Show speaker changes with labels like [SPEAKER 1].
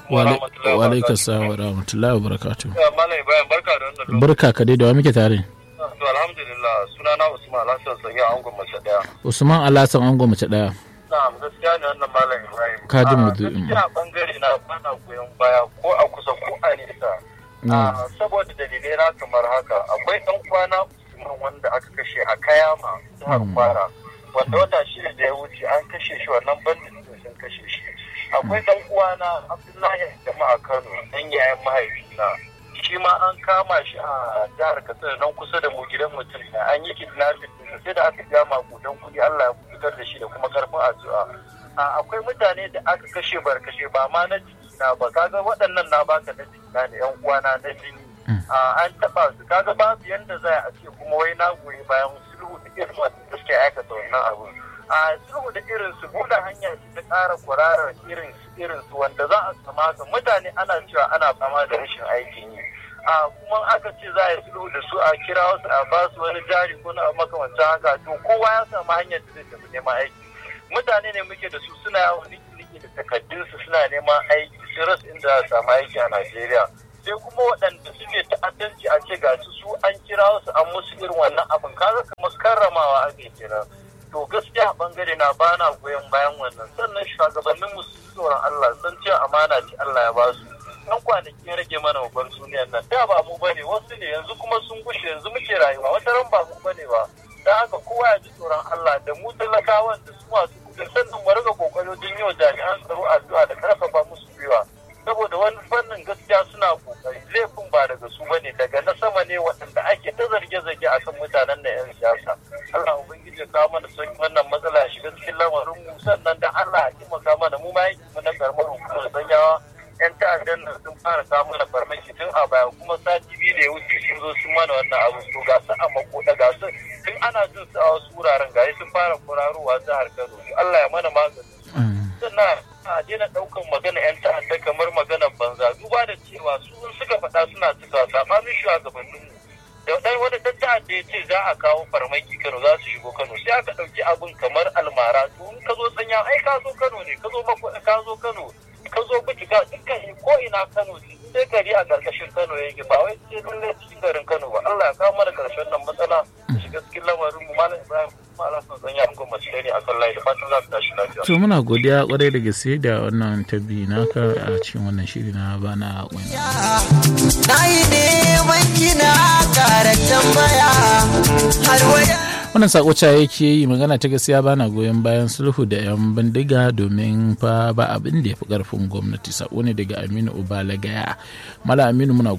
[SPEAKER 1] wa rahmatullahi
[SPEAKER 2] wa alaikum salam wa rahmatullahi wa barakatuh
[SPEAKER 1] Malam Ibrahim barka da wannan
[SPEAKER 2] barka ka dai da wa muke tare
[SPEAKER 1] To alhamdulillah sunana Usman Alhassan Sanya a angon mace daya.
[SPEAKER 2] Usman Alhassan Ango mace daya
[SPEAKER 1] Na'am gaskiya ne wannan Malam Ibrahim.
[SPEAKER 2] Ka ji
[SPEAKER 1] Ah,
[SPEAKER 2] maudu'in mu.
[SPEAKER 1] Gaskiya bangare na bana goyon baya ko a kusa ko a nesa.
[SPEAKER 2] Mm.
[SPEAKER 1] Ah, Saboda dalilai na kamar haka akwai ɗan kwana Usman wanda aka kashe a Kayama jihar Kwara. Wanda wata shida da ya wuce an kashe shi wannan bandit din sun kashe shi. Akwai ɗan uwana Abdullahi jama'a Kano ɗan yayan mahaifina. shi ma an kama shi a jihar katsina nan kusa da mu gidan mutum ne an yi kidnapping din sai da aka ja makudan kuɗi Allah ya fitar da shi da kuma karfin addu'a a akwai mutane da aka kashe barkashe ba ma na jiki na ba kaga waɗannan na baka na jiki na da yan uwana na jini a an taɓa su kaga babu yanda za a ce kuma wai na goyi bayan sulhu da irin wanda suke aikata wannan abu a sulhu da irin su buɗe hanya ce ta ƙara kwararar irin su irin su wanda za a kamata mutane ana cewa ana fama da rashin aikin yi a kuma aka ce za a yi sulhu da su a kira wasu a ba su wani jari ko na makamancin haka to kowa ya samu hanyar da zai tafi neman aiki mutane ne muke da su suna yawon niki da takaddunsu suna neman aiki sun rasa inda za a samu aiki a Najeriya sai kuma waɗanda suke ta'addanci a ce ga su su an kira wasu an musu irin wannan abin kaga kamar karramawa ake kenan to gaskiya a bangare na bana goyon bayan wannan sannan shugabannin mu su tsoron Allah san cewa amana ce Allah ya ba su dan kwanaki ya rage mana babban duniyar nan da ba mu bane wasu ne yanzu kuma sun gushe yanzu muke rayuwa wata ran ba mu bane ba dan haka kowa ya ji tsoron Allah da mu talakawan da su masu kudin sannan mu riga kokari wajen yi wa jami'an tsaro addu'a da karfafa musu gwiwa saboda wani fannin gaskiya suna kokari laifin ba daga su bane daga na sama ne waɗanda ake ta zarge-zarge akan mutanen da 'yan siyasa Allah ubangiji ya kawo mana sauki wannan matsala ya shiga cikin lamarin mu sannan da Allah ya taimaka mana mu ma yanki mu na karamar hukumar sanyawa 'yan ta'addan nan sun fara kawo mana farmaki tun a baya kuma sati biyu da ya wuce sun zo sun mana wannan abu to ga su a makoda ga su tun ana jin su a wasu wuraren ga sun fara kurarowa jihar Kano Allah ya mana magani sannan a daina ɗaukan magana 'yan ta'adda kamar maganar banza duba da cewa su in suka faɗa suna cika saɓanin shugabanninmu da ɗan wani ɗan ta'adda ya ce za a kawo farmaki Kano za su shigo Kano sai aka ɗauki abin kamar almara to in ka zo tsanya ai ka zo Kano ne ka zo makwada ka zo Kano ka zo bitika dukkan ko ina Kano ce sai gari a ƙarƙashin Kano yake ba wai sai lallai cikin garin Kano ba Allah ya kawo mana ƙarshen nan matsala da shiga cikin lamarin mu Malam Ibrahim Malam Sanya an gwamnati ne a kan layi da fatan za su tashi lafiya.
[SPEAKER 2] to muna godiya kwarai da gaske da wannan tabbi naka a cikin wannan shiri na bana wani
[SPEAKER 3] Na yi neman kina ƙara tambaya har waya.
[SPEAKER 2] wannan sako ca yake yi magana ta gaskiya bana goyon bayan sulhu da yan bindiga domin fa ba abin da ya fi karfin gwamnati sako ne daga aminu ubalagaya mala aminu muna